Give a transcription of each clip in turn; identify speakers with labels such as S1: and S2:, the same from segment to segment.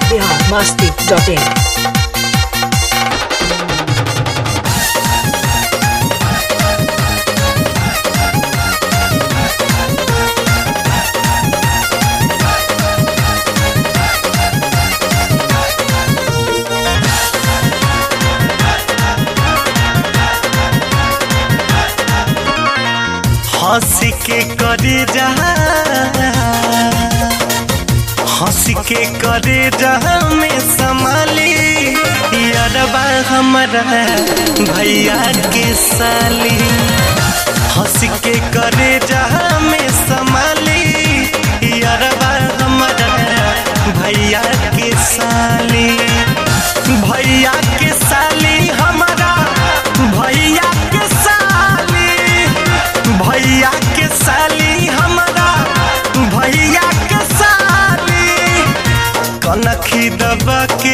S1: biharmasti.in
S2: हंस के करे जा हंस के करे जा में संभाली यारबा हमारा भैया के साली हंस के करे जा में संभाली यारबा हमारा भैया के साली भैया के साली हमारा भैया के साली भैया के साली हमारा भैया के साली कनखी दबा के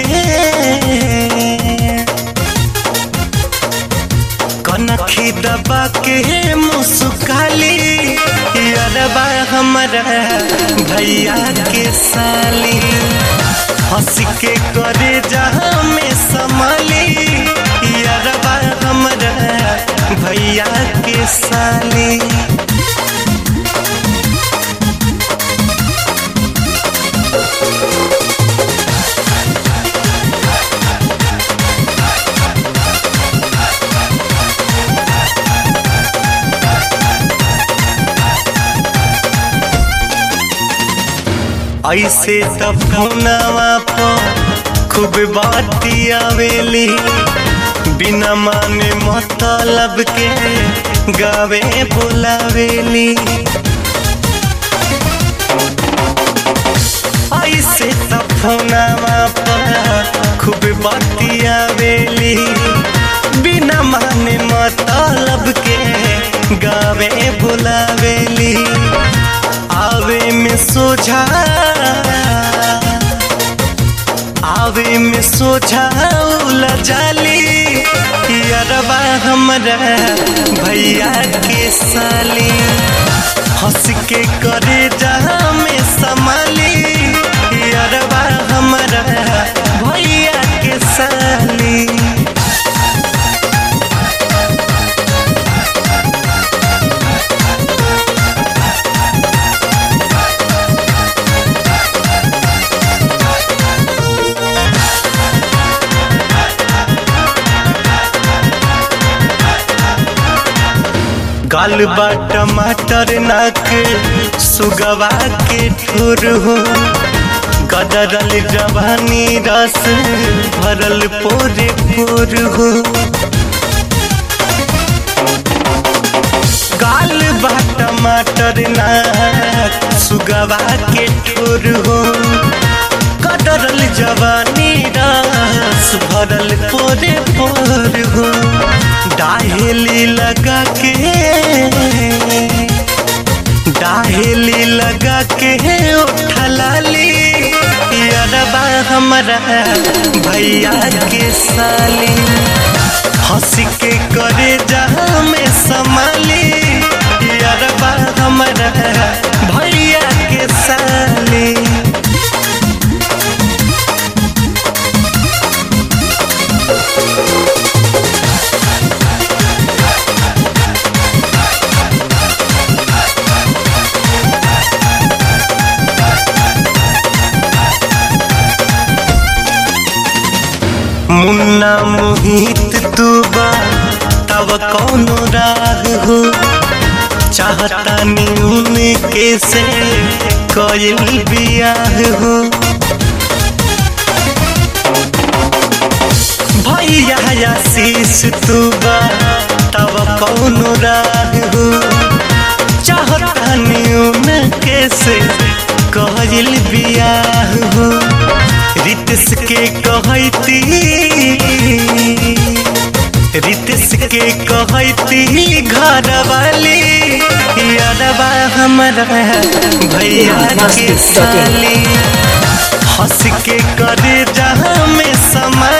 S2: कनखी दबा के मुस्काली अरबा हमारा भैया के साली हंस के करे जहाँ में संभाली अरबा हमारा भैया के साली ऐसे तब फोनवा पर खूब बाती आवेली बिना माने मतलब के गावे बुलावेली ऐसे तब फोनवा पर खूब बाती आवेली बिना माने मतलब के गावे बुलावेली आवे में सोझा आवे में सोझा उला जाली अरबा हमारा भैया के साली हंस के करे जहाँ में संभाली अरबा हमारा भैया के साली गाल बा टमाटर नाक सुगवा के ठुर हो गदरल जवानी रस भरल पोरे पोर हो गाल बा टमाटर नाक सुगवा के ठुर हो गदरल जवानी रस भरल पोरे पोर हो डाहेली लगा के डाहेली लगा के उठलाली अरबा हमारा भैया के साली हंस के करे जहाँ में संभाली अरबा हमारा भैया के साली मुन्ना मोहित तू बा तब कौनो राग हो चाहता न्यून के से कयल बियाह हो भैया आशीष तू बा तब कौनो राग हो चाहता न्यून के से कयल बियाह हो रितस के कहती रितस के कहती घर वाली यादवा हमारा भैया के साली हंस के करे जहाँ में समा